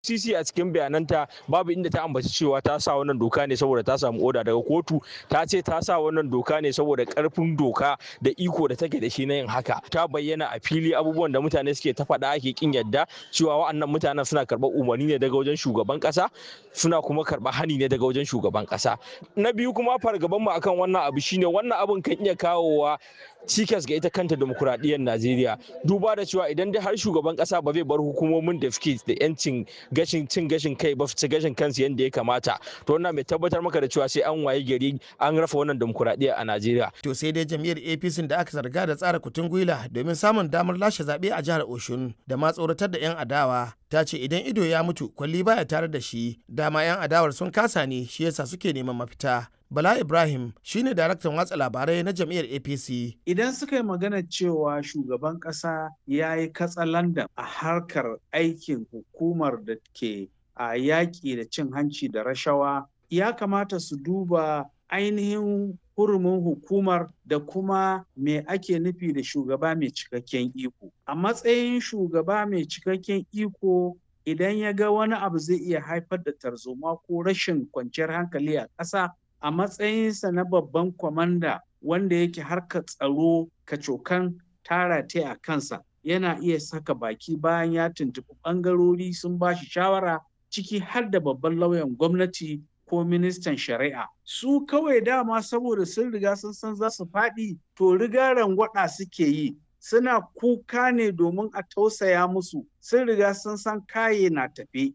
CC a cikin bayananta babu inda ta ambaci cewa ta sa wannan doka ne saboda ta samu oda daga kotu ta ce ta sa wannan doka ne saboda karfin doka da iko da take da shi na yin haka ta bayyana a fili abubuwan da mutane suke ta faɗa ake kin yadda cewa wa'annan mutanen suna karɓar umarni ne daga wajen shugaban ƙasa suna kuma karɓar hani ne daga wajen shugaban ƙasa na biyu kuma fargaban mu akan wannan abu shine wannan abun kan iya kawowa cikas ga ita kanta demokuraɗiyyar Najeriya duba da cewa idan dai har shugaban ƙasa ba zai bar hukumomin da suke da 'yancin gashin cin gashin kai ba su gashin kansu yadda ya kamata to wannan mai tabbatar maka da cewa sai an waye gari an rafa wannan demokuraɗiyya a Najeriya. To sai dai jam'iyyar APC da aka zarga da tsara kutun gwila domin samun damar lashe zaɓe a jihar Oshun da ma tsoratar da 'yan adawa ta ce idan ido ya mutu kwalli baya tare da shi dama 'yan adawar sun kasa ne shi yasa suke neman mafita. Bala Ibrahim shine daraktan watsa labarai na jam'iyyar APC. Idan suka yi magana cewa shugaban ƙasa ya yi katsalandan a harkar aikin hukumar da ke a yaƙi da cin hanci da rashawa, ya kamata su duba ainihin hurumin hukumar da kuma me ake nufi da shugaba mai cikakken iko. A matsayin shugaba mai cikakken iko idan ya ga wani abu zai iya haifar da tarzoma ko rashin kwanciyar hankali a ƙasa a matsayinsa na babban kwamanda wanda yake harkar tsaro kacokan tara ta a kansa yana iya saka baki bayan ya tuntuɓi ɓangarori sun ba shi shawara ciki har da babban lauyan gwamnati ko ministan shari'a su kawai dama saboda sun riga sun san za su faɗi to riga rangwada suke yi suna kuka ne domin a tausaya musu sun riga sun san kaye na tafe